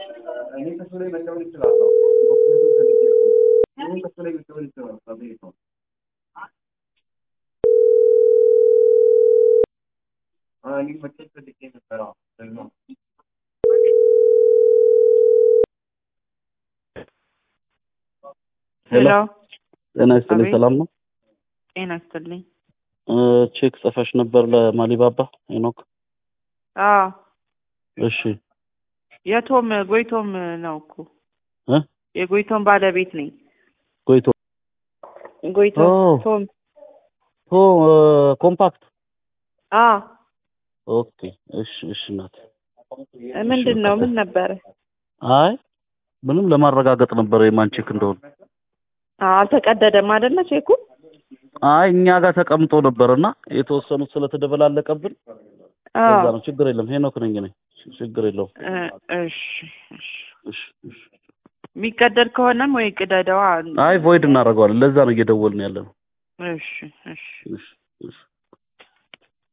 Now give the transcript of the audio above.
እኔ ከሱ ላይ መቀበል እችላለሁ። ዶክመንቱን ፈልጌ ነው። እኔ ከሱ ላይ መቀበል እችላለሁ። አቤት ነው። አዎ፣ እኔ መቀበል ፈልጌ ነበር። አዎ፣ ደግሞ ሄሎ ጤና ይስጥልኝ። አቤት። ሰላም ነው? ጤና ይስጥልኝ። እ ቼክ ጽፈሽ ነበር ለማሊባባ ሄኖክ? አዎ እሺ የቶም ጎይቶም ነው እኮ እ የጎይቶም ባለቤት ነኝ። ጎይቶ ጎይቶም ኦ። ቶም ኦ እ ኮምፓክት አዎ ኦኬ። እሺ እሺ እናት ምንድን ነው ምን ነበረ? አይ ምንም ለማረጋገጥ ነበር የማን ቼክ እንደሆነ። አዎ አልተቀደደም አይደለ ቼኩ? አይ እኛ ጋር ተቀምጦ ነበርና የተወሰኑት ስለተደበላለቀብን አዎ እዛ ነው። ችግር የለም ሄኖክ ነኝ እኔ። ችግር የለውም። እ እሺ እሺ እሺ እሺ። የሚቀደድ ከሆነም ወይ ቅደደዋ። አይ ቮይድ እናደርገዋለን። ለዛ ነው እየደወልን ያለ ነው። እሺ እሺ እሺ እሺ